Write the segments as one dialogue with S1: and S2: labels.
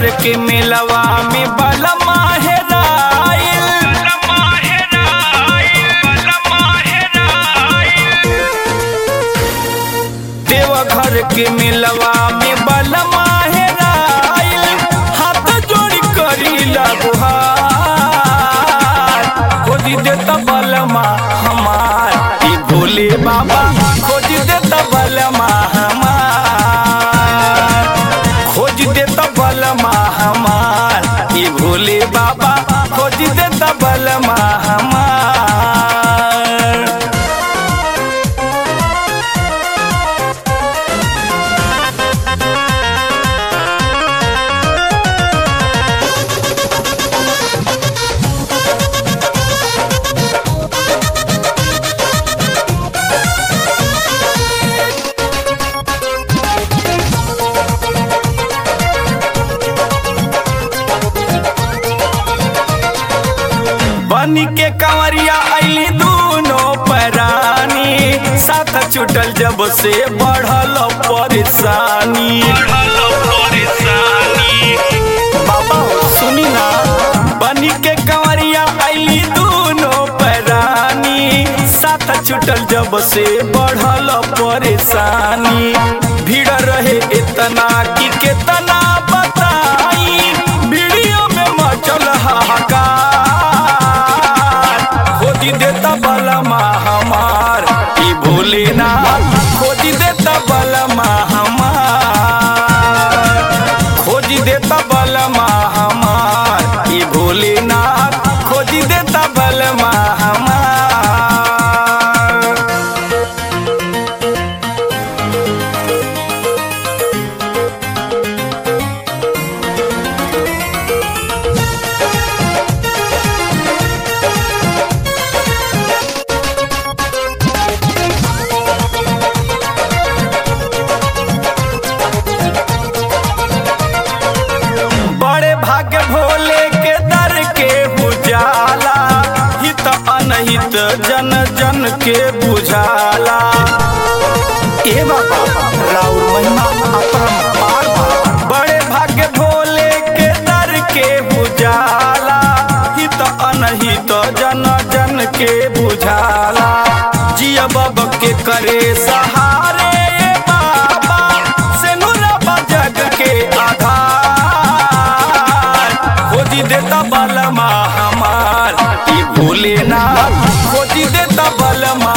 S1: घर के मेलवा में बलमा हेराइल देवघर के मेलवा में बलमा हेराइल हाथ जोड़ी करी गुहार खोजी देता बलमा हमार ई भोले बाबा खोजी देता बलमा हमार खोज देता बलमा हमार ई भोले बाबा खोज देता बलमा हमार बनी के कंवरिया अली दोनों परानी साथ छुटल जब से बढ़ल परेशानी बाबा सुनी ना बनी के कंवरिया अली दोनों परानी साथ छुटल जब से बढ़ल परेशानी भीड़ रहे इतना कि कितना बताई वीडियो में मचल हाहाकार खोजी देता बलमा हमार ई भोलेनाथ खोजी देता बलमा हमार खोजी देता बलमा हमार ई भोलेनाथ खोजी देता बलमा हमार बड़े भाग्य भोले के दर के बुझाला हित अनहित जन जन के बुझाला ए बाबा राउर महिमा अपरंपार बा। बड़े भाग्य भोले के दर के बुझाला हित अनहित जन जन के बुझाला जिया बाबा के करे सहारे ए बाबा से नुरबा जग के आधार खोजी देता बलमा हमार ई भोलेनाथ खोजी देता बलमा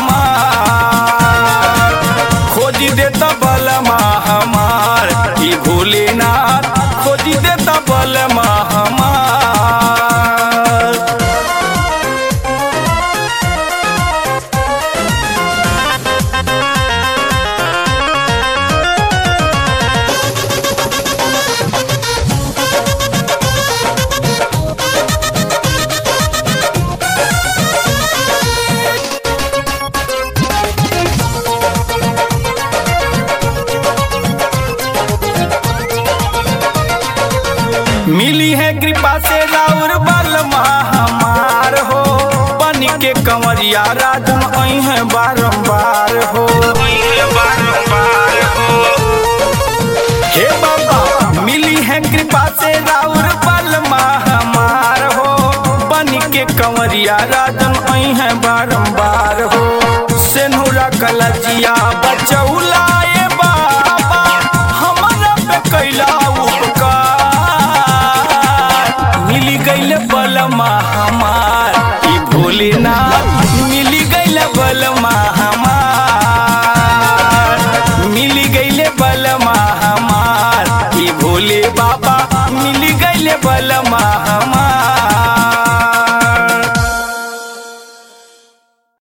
S1: हमार खोजी देता बलमा हमार ई भोलेनाथ खोजी देता बलमा हमार मिली है कृपा से राउर बलमा हमार हो बन के कंवरिया राजन आई है बारंबार हो हे बाबा मिली है कृपा से राउर बलमा हमार हो बन के कंवरिया राजन आई है बारंबार